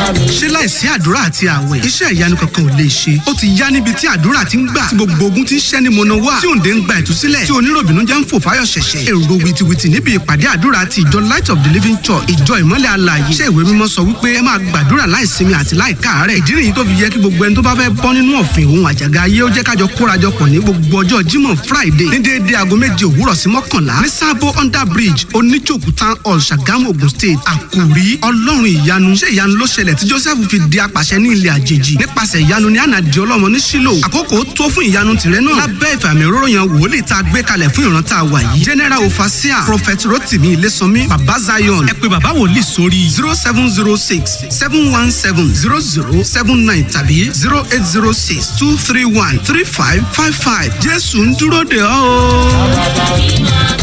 ṣé láìsí àdúrà àti àwẹ̀ iṣẹ́ ìyanu kankan ò lè ṣe ó ti yá níbi tí àdúrà ti ń gbà tí gbogbo ogun ti ń ṣẹ́ ní mọ̀nà wá tí òǹdè ń gba ìtúsílẹ̀ tí oníròbìnú jẹ́ ń fò fáyọ̀ ṣẹ̀ṣẹ̀ èrò wìtìwìtì níbi ìpàdé àdúrà ti ìjọ light of the living church ìjọ ìmọ́lẹ̀ alààyè iṣẹ́ ìwé mímọ́ sọ wípé ẹ máa gbàdúrà láìsinmi àti láìkáàárẹ̀ ìdí nìyí tó fi yẹ kí gbogbo ẹni tó bá fẹ́ bọ́ nínú ọ̀fìn òun àjàgà ayé ó jẹ́ kájọ kórajọpọ̀ ní gbogbo ọjọ́ jímọ̀ friday ní déédéé aago méje òwúrọ̀ sí mọ́kànlá ní sábó under bridge oníjòkú town hall ṣàgámù ogun state àkòrí ọlọ́run ìyanu ṣé ìyanu ló ṣẹlẹ̀ tí joseph fi di apàṣẹ ní ilẹ̀ àjèjì nípasẹ̀ ìyanu ní ànàdì ọlọ́mọ ní sílò àkókò tó fún ìyanu tìrẹ náà lábẹ́ ìfàmì òróró yan wòlíì tá a gbé kalẹ̀ fún ìran tá a wà yìí general ofasia prophet rotimi ilésànmí baba zion ẹ pé baba wòlíì sórí zero seven zero six seven one seven zero zero seven nine tàbí zero eight zero six two three one three five five five jésù ń dúró de ọ́ o.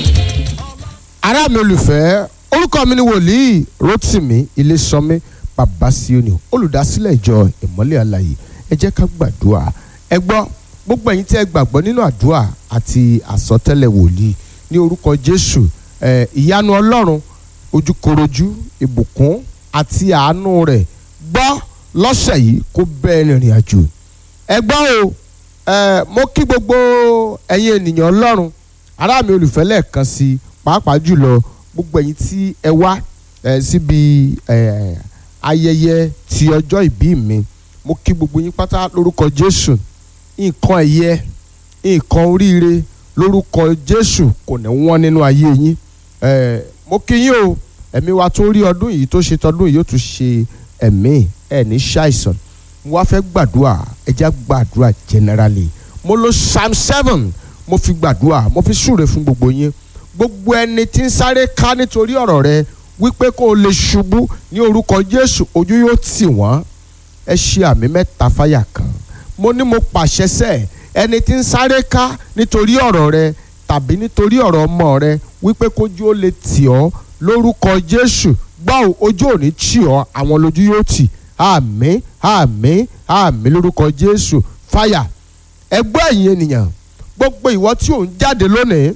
ará mi olùfẹ́ orúkọ mi ni wòlíì rotimi ilésànmí bàbá sioni olùdásílẹ̀ ìjọ ìmọ́lẹ̀ àlàyé ẹ jẹ́ ká gbàdúrà ẹ gbọ́ gbogbo ẹ̀yin tí ẹ gbàgbọ́ nínú àdúrà àti àsọtẹ́lẹ̀ wòlíì ní orúkọ jésù ẹ ìyanu ọlọ́run ojúkorojú ìbùkún àti àánú rẹ̀ gbọ́ lọ́sẹ̀ yìí kó bẹ́ẹ̀ rìnrìn àjò ẹ gbọ́ o ẹ mo kí gbogbo ẹ̀yin ènìyàn ọlọ́run ará mi olùfẹ́ lẹ́ẹ̀kan sí i pàápàá jùlọ gbogbo ẹ̀yin tí ẹ wá ẹ síbi ẹ ayẹyẹ ti ọjọ́ ìbí mi mo kí gbogbo yín pátá lórúkọ jésù nǹkan ẹ̀yẹ nǹkan oríire lórúkọ jésù kò ní wọ́n nínú ayé yín ẹ mo kí yín o ẹ̀mí wa tó rí ọdún yìí tó ṣe tọdún yìí yóò tún ṣe ẹ̀mí ẹ̀ ní ṣàìsàn mo wá fẹ́ gbàdúrà ẹ jẹ́ gbàdúrà generally mo lo psalm seven mo fi gbàdúrà mo fi súre fún gbogbo yín gbogbo ẹni tí ń sáré ká nítorí ọ̀rọ̀ rẹ wípé kó o lè ṣubú ní orúkọ jésù ojú yóò tì wọ́n ẹ ṣe àmì mẹ́ta fáyà kan mo ní mo pàṣẹ sẹ́ ẹni tí ń sáré ká nítorí ọ̀rọ̀ rẹ tàbí nítorí ọ̀rọ̀ ọmọ rẹ wípé kójú ó lè tì ọ́ lórúkọ jésù gbọ́ ojú ò ní tì ọ́ àwọn lójú yóò tì àmín àmín àmín lórúkọ jésù fáyà ẹgbẹ́ ẹ̀yin ènìyàn gbogbo ìwọ tí ò ń jáde lónìí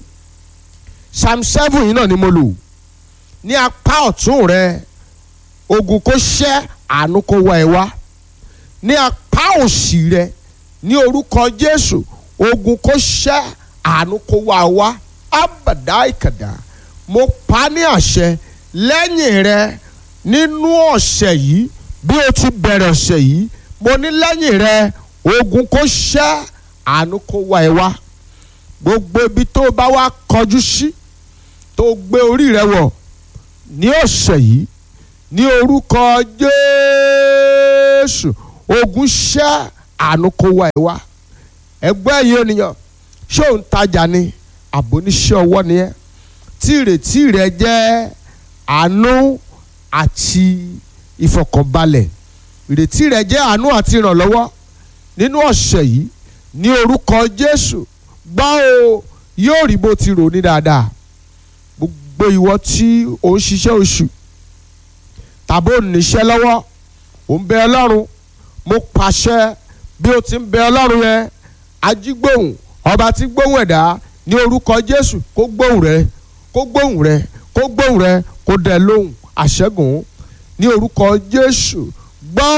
psalm seven yìí náà ni mo lò ní apá ọ̀tún rẹ ogun kó ṣẹ́ àánú kó wá ẹ wá ní apá òsì rẹ ní orúkọ jésù ogun kó ṣẹ́ àánú kó wá ẹ wá abàdá ìkàdá mo pa ní àṣẹ lẹ́yìn rẹ nínú ọ̀sẹ̀ yìí bí o ti bẹ̀rẹ̀ ọ̀sẹ̀ yìí mo ní lẹ́yìn rẹ ogun kó ṣẹ́ àánú kó wá ẹ wá gbogbo ibi tó bá wá kọjú sí tó gbé orí rẹ wọ̀ ní ọ̀sẹ̀ yìí ní orúkọ jésù ogun ṣẹ́ àánú kó wá ẹ wá ẹgbẹ́ yìí ènìyàn ṣé òun tajà ni àbò oníṣẹ́ ọwọ́ ni ẹ́ tí ìrètí rẹ jẹ́ àánú àti ìfọkànbalẹ̀ ìrètí rẹ jẹ́ àánú àti ìrànlọ́wọ́ nínú ọ̀sẹ̀ yìí ní orúkọ jésù gbọ́ o yóò rí bó ti rò ní dáadáa gbogbo ìwọ tí ò ń ṣiṣẹ́ oṣù tàbí ò ń níṣẹ́ lọ́wọ́ ò ń bẹ ọlọ́run mo pàṣẹ bí o ti ń bẹ ọlọ́run yẹn ajígbóhùn ọba tí gbóhùn ẹ̀dá ní orúkọ jésù kó gbóhùn rẹ kó gbóhùn rẹ kó gbóhùn rẹ kó dẹ lóhùn àṣẹgùn ní orúkọ jésù gbọ́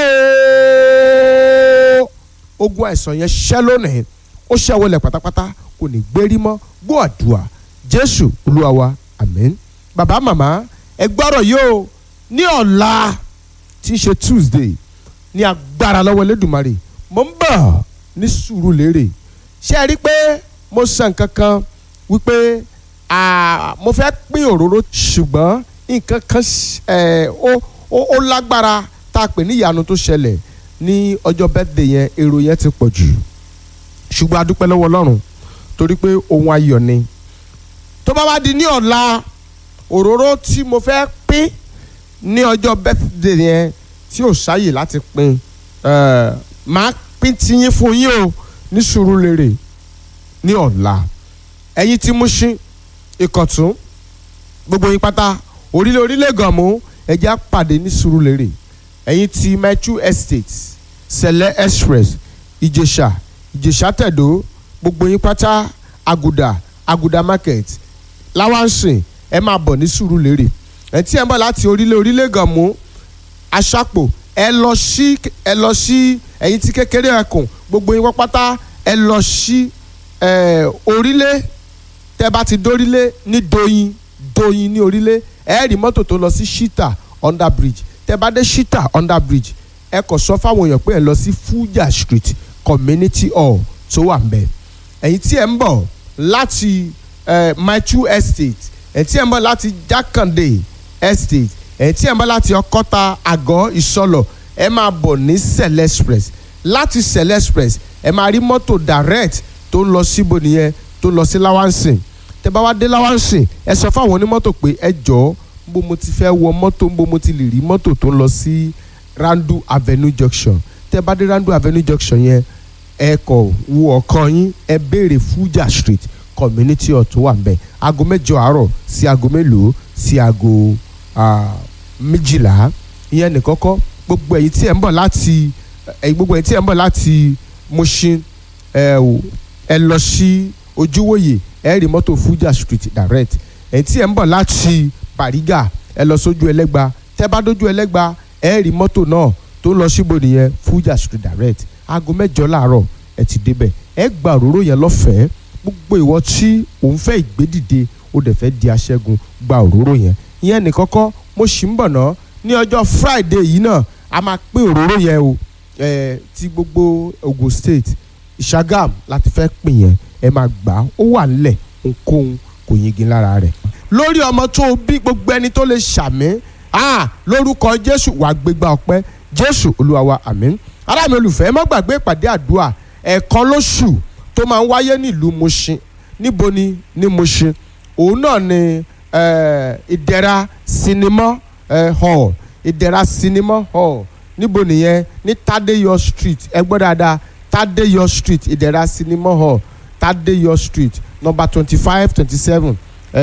o ogun àìsàn yẹn ṣẹ́ lónìí ó ṣẹ́wọlẹ̀ pátápátá kò ní gbérí mọ́ gbọ́ àdúrà jésù olúwa wa àmín bàbá màmá ẹ gbọ́rọ̀ yóò ní ọ̀la tí í ṣe tuesday ní agbára lọ́wọ́ elédùnmarè mo ń bọ̀ ní sùúrù lérè ṣé ẹ rí i pé mo sọ nǹkan kan wípé mo fẹ́ pín òróró ṣùgbọ́n nǹkan kan ó lágbára tá a pè ní ìyanu tó ṣẹlẹ̀ ní ọjọ́ birthday yẹn èrò yẹn ti pọ̀ jù ṣùgbọ́n a dúpẹ́ lọ́wọ́ ọlọ́run torí pé ohun ayọ̀ ni tó bá wá di ní ọ̀la òróró tí mo fẹ́ pín ní ọjọ́ birthday yẹn tí ò sáyè láti pín máa pín tiyín fún yín o ní Sùúrùlérè ní ọ̀la ẹ̀yin tí Mùṣín Ìkọ̀tún gbogbo yín pátá orílẹ̀ orílẹ̀ gànmú ẹ̀jẹ̀ á pàdé ní Sùúrùlérè ẹ̀yin tí Metro Estate Sẹ̀lẹ̀ Express Ìjẹ̀ṣà Ìjẹ̀ṣà Tẹ̀dó gbogbo yín pátá Àgùdà Àgùdà market láwánsìn ẹ máa bọ̀ ní Sùúrùlérè ẹ tí ẹ ń bọ̀ láti orílẹ̀ orílẹ̀ gànmú aṣápò ẹ lọ sí ẹ lọ sí ẹ̀yin tí kékeré ẹkùn gbogbo yín pátá ẹ lọ sí ẹ orílẹ̀ tẹ́ bá ti dórílẹ̀ ní doyin doyin ní orílẹ̀ ẹ rí mọ́tò tó lọ sí shita under bridge tẹ́ bá dé shita under bridge ẹ kò sọ fáwọn èèyàn pé ẹ lọ sí fuja street community hall tó wà ń bẹ̀ ẹ̀yin tí ẹ ń bọ̀ láti eh, maitu estate ẹ̀yin tí ẹ ń bọ̀ láti jákàndé estate ẹ̀yin tí ẹ ń bọ̀ láti ọkọ́ta àgọ́ ìsọlọ̀ ẹ máa bọ̀ ní sẹ̀lẹ̀ express láti sẹ̀lẹ̀ express ẹ máa rí mọ́tò direct tó ń lọ síbo nìyẹn tó ń lọ sí láwánsìn tẹ bá wá dé láwánsìn ẹ sọ fáwọn onímọ́tò pé ẹ jọ̀ọ́ bó mo ti fẹ́ wọ mọ́tò bó mo ti lè rí mọ́tò tó ń lọ sí randu avenue junction tẹ bá dé randu avenue junction yẹn ẹ kọ wo ọkàn yín ẹ béèrè fuja street community hall tó wà ń bẹ aago mẹ́jọ àárọ̀ sí aago mélòó sí aago ah, méjìlá ìyẹn nìkọ́kọ́ gbogbo ẹ̀yin tí ẹ̀ ń bọ̀ láti ẹ̀yin gbogbo ẹ̀yin tí ẹ̀ ń bọ̀ láti Mushin ẹ ò ẹ lọ sí ojúwòye ẹ rí mọ́tò fuja street direct ẹ̀yin tí ẹ̀ ń bọ̀ láti Bariga ẹ lọ sójú ẹlẹ́gba tẹ́ bá dójú ẹlẹ́gba ẹ rí mọ́tò náà tó ń lọ síbo nìyẹn fuja street direct aago mẹ́jọ láàárọ̀ ẹ ti débẹ̀ ẹ gba òróró yẹn lọ́fẹ̀ẹ́ gbogbo ìwọ tí òun fẹ́ ìgbédìde ó dẹ̀ fẹ́ di aṣẹ́gun gba òróró yẹn ìyẹn nìkọ́kọ́ mo sì ń bọ̀ ná ní ọjọ́ friday yìí náà a máa pín òróró yẹn o ẹ ti gbogbo Ogun State Ìṣàgàm láti fẹ́ pín yẹn ẹ máa gbà á ó wà nílẹ̀ ohunkóhun kò yingin lára rẹ̀ lórí ọmọ tó o bí gbogbo ẹni tó lè ṣàmì ah lórúkọ Jésù wàá gbégbá ọpẹ́ Jésù Olúwa wa àmín ará mi olùfẹ́ ẹ má gbàgbé ìpàdé àdúrà ẹ̀ẹ̀kan lóṣù tó máa ń wáyé nílùú Mushin níbo ni ní Mushin òun náà ni eh, ìdẹ̀ra sinimá eh, hall ìdẹ̀ra sinimá hall níbo nìyẹn ní Tadeyo street ẹ gbọ́ dáadáa Tadeyo street ìdẹ̀ra sinimá hall Tadeyo street number twenty five twenty seven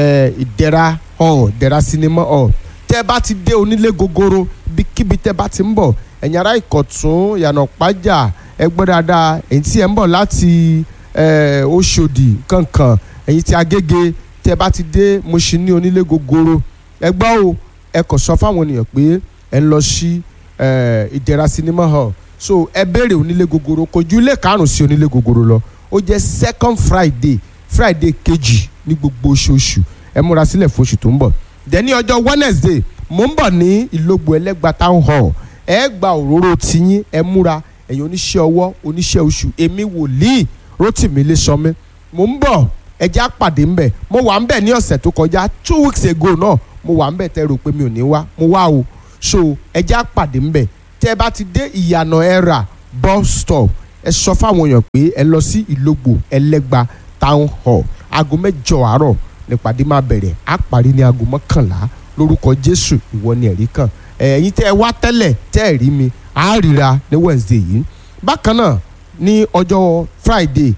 ìdẹ̀ra hall ìdẹ̀ra sinimá hall tẹ́ bá ti dé onílé gogoro ibikíbi tẹ́ bá ti ń bọ̀ ẹ̀yin ará ìkọ̀tún ìyànà pàjá ẹ gbọ́ dáadáa èyí tí ẹ ń bọ̀ láti eh, Òṣòdì kankan ẹ̀yin tí Agége tẹ́ bá ti dé Mushin ní onílé gogoro ẹ gbọ́ o ẹ kò sọ fáwọn ènìyàn pé ẹ ń lọ sí eh, ìdẹ̀ra cinema hall so ẹ béèrè onílé gogoro kò ju ilé karùn-ún sí onílé gogoro lọ ó jẹ́ second Friday Friday kejì ní gbogbo oṣooṣù ẹ múra sílẹ̀ fún oṣù tó ń bọ̀ dẹ̀ ní ọjọ́ Wednesday mo ń bọ̀ ní Ìlógbò Ẹlẹ́gba town hall ẹ gba òróró tiyín ẹ múra ẹ̀yin oníṣẹ́ ọwọ́ oníṣẹ́ oṣù èmi wòlíì Rótìmí Ilésanmí mo ń bọ̀ ẹjẹ́ àpàdé ńbẹ̀ mo wà ńbẹ̀ ní ọ̀sẹ̀ tó kọjá two weeks ago náà mo wà ńbẹ̀ tẹ́ rò pé mi ò ní wá mo wá o so ẹjẹ́ àpàdé ńbẹ̀ tẹ́ ẹ bá ti dé ìyànà ẹ̀rà bus stop ẹ sọ fáwọn èèyàn pé ẹ lọ sí Ìlógbò Ẹlẹ́gba town hall aago mẹ́jọ àárọ̀ nípàdé máa bẹ̀rẹ̀ á parí ní aago mọ́kànlá lórúkọ Jésù ìwọ ni ẹ̀rí kan ẹ̀yin tẹ́ ẹ wá tẹ́lẹ̀ tẹ́ ẹ rí mi á ríra ní Wednesday yìí bákan náà ní ọjọ́ Friday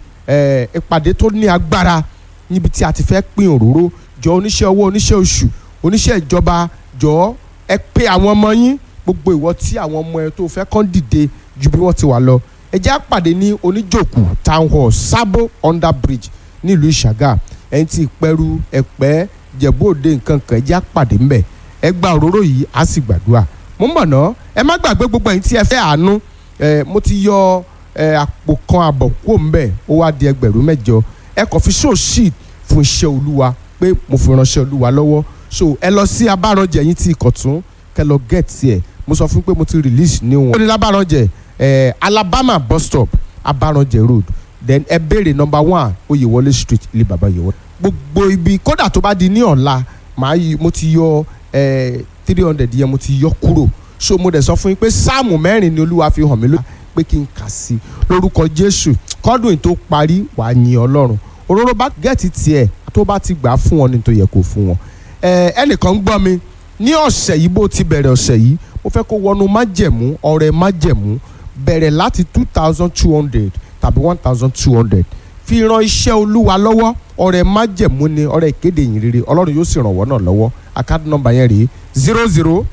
ìpàdé tó ní agbára níbi tí a ti fẹ́ pín òróró jọ oníṣẹ́ owó oníṣẹ́ oṣù oníṣẹ́ ìjọba jọ ẹ pé àwọn ọmọ yín gbogbo ìwọ tí àwọn ọmọ ẹ tó fẹ́ kán dìde ju bí wọ́n ti wà lọ ẹ jẹ́ àpàdé ní oníjòkù town hall Sabo under bridge nílùú Ìṣàgà ẹ̀yin tí ìpẹ́rù ẹ̀pẹ́ jẹ̀bú òde nǹkan kan ẹ jẹ́ àpàdé ńbẹ̀ ẹ gba òróró yìí á sì gbàdúrà mo ń bọ̀ ná ẹ má gbàgbé gbogbo ẹ̀yin tí ẹ fẹ́ àánú ẹ mo ti yọ ẹ àpò kan àbọ̀ kúrò ńbẹ̀ ó wá di ẹgbẹ̀rún mẹ́jọ ẹ kàn fi show sheet fún iṣẹ́ olúwa pé mo fi ránṣẹ́ olúwa lọ́wọ́ so ẹ lọ sí abárànjẹ yín tí ìkọ̀tún kẹ lọ get ẹ mo sọ fún pé mo ti release ní wọn. ó ní lábàrànjẹ ẹ Alabama bus stop abárànjẹ road then ẹ béèrè number one Oyèwọlé street ilé bàbá Oyèwọlé gbogbo ibi kódà tó bá di ní ọ̀la màá yí mo ti yọ three hundred yẹn mo ti yọ kúrò so mo dẹ̀ sọ fún yín pé sáàmù mẹ́rin ni olúwa fi hàn mí lójú pé kí n kà sí lórúkọ jésù kọ́dún yìí tó parí wàá yin ọlọ́run òróró bá gẹ̀ẹ́tì tiẹ̀ tó bá ti gbà á fún wọn ni tó yẹ kó fún wọn. ẹnìkan ń gbọ́ mi ní ọ̀sẹ̀ yìí bó ti bẹ̀rẹ̀ ọ̀sẹ̀ yìí mo fẹ́ kó wọnú májẹ̀mú ọrẹ májẹ̀mú bẹ̀rẹ̀ láti two thousand two hundred tàbí one thousand two hundred fi ran iṣẹ́ olúwa lọ́wọ́ ọrẹ májẹ̀mú ni ọrẹ ìkéde yìí rere ọlọ́run yóò sì ràn wọ́n náà lọ́wọ́ àkáàdì nọ́mbà yẹn rèé zero zero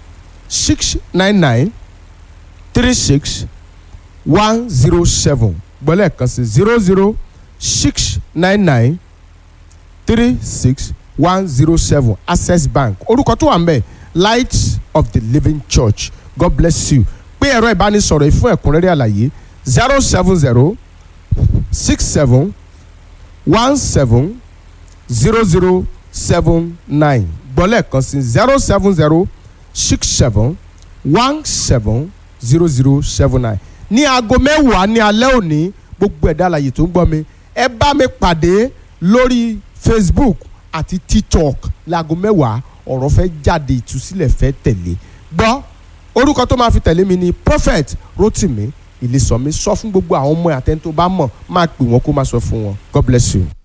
six nine nine three six one zero seven gbọ́lẹ̀ kan sí zero zero six nine nine three six one zero seven access bank orúkọ tó wà ń bẹ̀ light of the living church god bless you pé ẹ̀rọ ìbánisọ̀rọ̀ yìí fún ẹ̀kúnrẹ́rẹ́ àlàyé zero seven zero six seven one seven zero zero seven nine gbọ́lẹ̀ kan sí zero seven zero six seven one seven zero zero seven nine ní aago mẹ́wàá ní alẹ́ òní gbogbo ẹ̀dá àlàyé tó ń gbọ́ mi ẹ bá mi pàdé lórí facebook àti tiktok láago mẹ́wàá ọ̀rọ̀ fẹ́ jáde ìtúsílẹ̀ fẹ́ tẹ̀lé gbọ́ orúkọ tó máa fi tẹ̀lé mi ni prophet rotimi ìlísọ̀mí sọ fún gbogbo àwọn ọmọ àtẹ́ntó bá mọ̀ máa pè wọ́n kó máa sọ fún wọn god bless you.